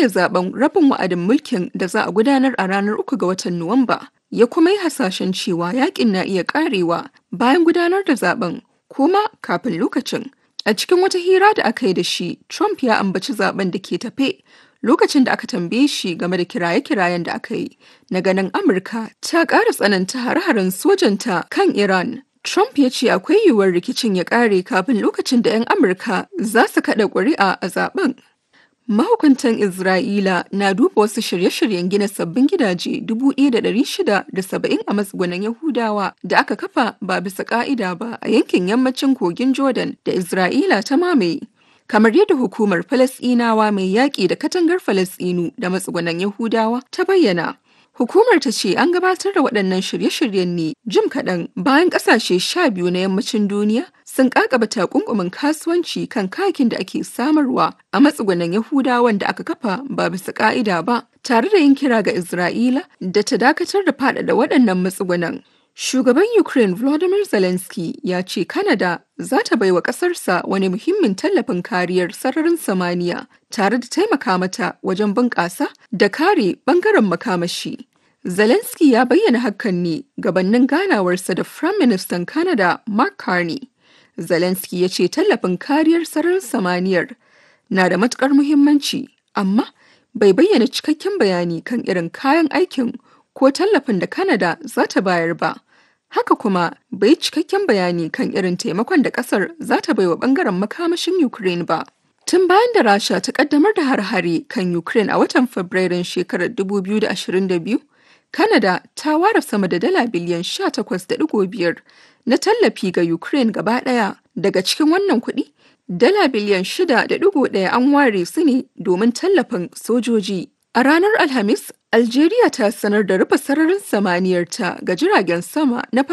shirya zaben rabin wa'adin mulkin da za a gudanar a ranar uku ga watan Nuwamba. Ya kuma yi hasashen cewa yakin na iya karewa bayan gudanar da zaben kuma kafin lokacin. A cikin wata hira da aka yi da shi, Trump ya ambaci zaben da ke tafe lokacin da aka tambaye shi game da kiraye-kirayen da aka yi na ganin Amurka ta ƙara tsananta hare-haren sojanta kan Iran. Trump ya ce akwai yiwuwar rikicin ya ƙare kafin lokacin da 'yan Amurka za su kaɗa ƙuri'a a zaben. Mahukuntan Isra'ila na duba wasu shirye-shiryen gina sabbin gidaje 1,670 a matsugunan Yahudawa da aka kafa ba bisa ƙa'ida ba a yankin yammacin kogin Jordan da Isra'ila ta mamaye. Kamar yadda hukumar Falasɗinawa mai yaƙi da katangar Falasɗinu da matsugunan Yahudawa ta bayyana. Hukumar ta ce an gabatar da waɗannan shirye-shiryen ne jim kaɗan bayan ƙasashe sha biyu na yammacin duniya sun ƙaƙaba takunkumin kasuwanci kan kayakin da ake samarwa a matsugunan Yahudawan da aka kafa ba bisa ƙa'ida ba, tare da yin kira ga Isra'ila da ta dakatar da faɗaɗa waɗannan matsugunan. Shugaban Ukraine Volodymyr Zelensky ya ce Canada za ta baiwa ƙasarsa wani muhimmin tallafin kariyar sararin samaniya tare da taimaka mata wajen bunƙasa da kare ɓangaren makamashi. Zelensky ya bayyana hakan ne gabanin ganawarsa da Prime Minister Canada Mark Carney. Zelensky ya ce tallafin kariyar sararin samaniyar na da matukar muhimmanci, amma bai bayyana cikakken bayani kan irin kayan aikin ko tallafin da Canada za ta bayar ba. Haka kuma bai cikakken bayani kan irin taimakon da kasar za ta baiwa bangaren makamashin Ukraine ba. Tun bayan da Rasha ta kaddamar da har-hare kan Ukraine a watan Fabrairun shekarar 2022, Canada ta ware sama da dala biliyan 18.5 na tallafi ga Ukraine gaba ɗaya daga cikin wannan kuɗi. Dala biliyan 6.1 an ware su ne domin tallafin sojoji. A ranar Alhamis, Algeria ta sanar da rufe sararin samaniyarta ga jiragen sama na